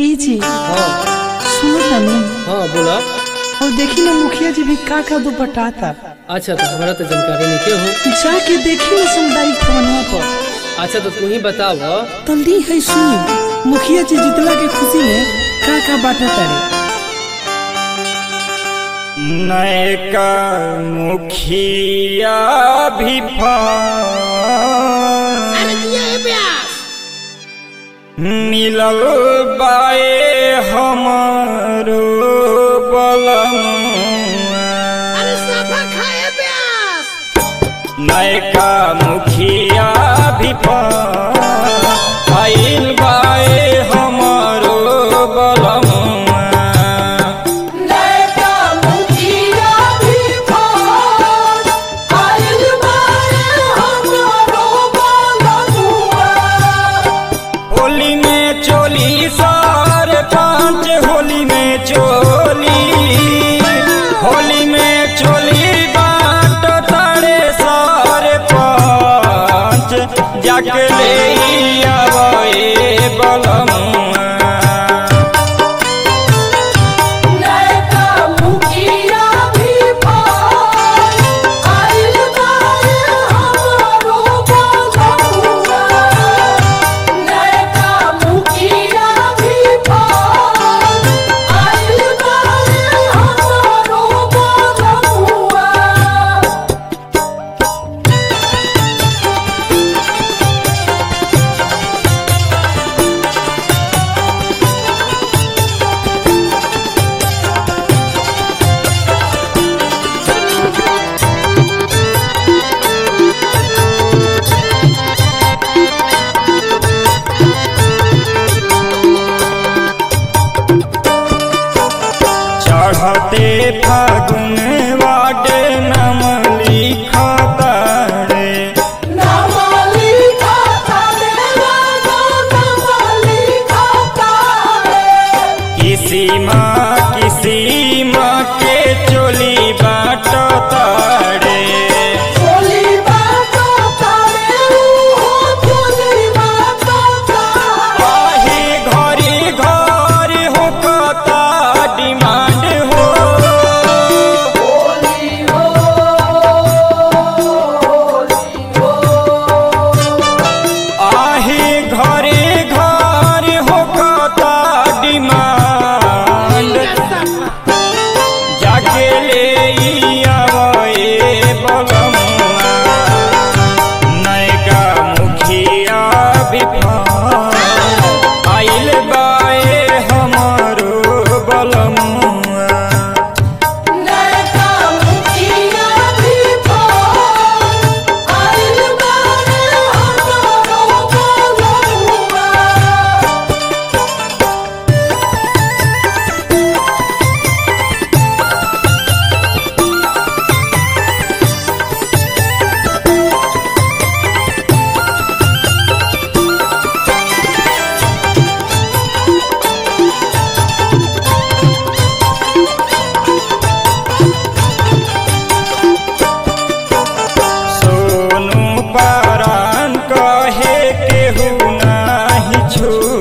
ई जी हाँ सुनो तनी हाँ बोला और देखी ना मुखिया जी भी का का दुपटाता अच्छा तो हमारा तो जानकारी नहीं के हो जाके देखी ना सामुदायिक भवनवा पर अच्छा तो तू ही बताओ तल्दी है सुनी मुखिया जी जितला के खुशी में का का बाटा तारे नयका मुखिया भी मिलल बाए हमारो बलमुआ नयका मुखिया भी आइल बाए हमारो बलमुआ होली में चोली सार पांच होली में चोली होली में चोली बाट तारे सार पांच जाके ले आवे बलमुआ चढ़ते फागुन वाडे नम लिखता रे किसी माँ किसी माँ के चोली बाटता रे आहे घरे घर होकता डिमांड हो आहे घरे घर होकता डिमांड जाके ले आवे बलमुआ नयका मुखिया विफान आइल बाए हमारो बलमुआ सोनू पारान कहे केहू नाही छू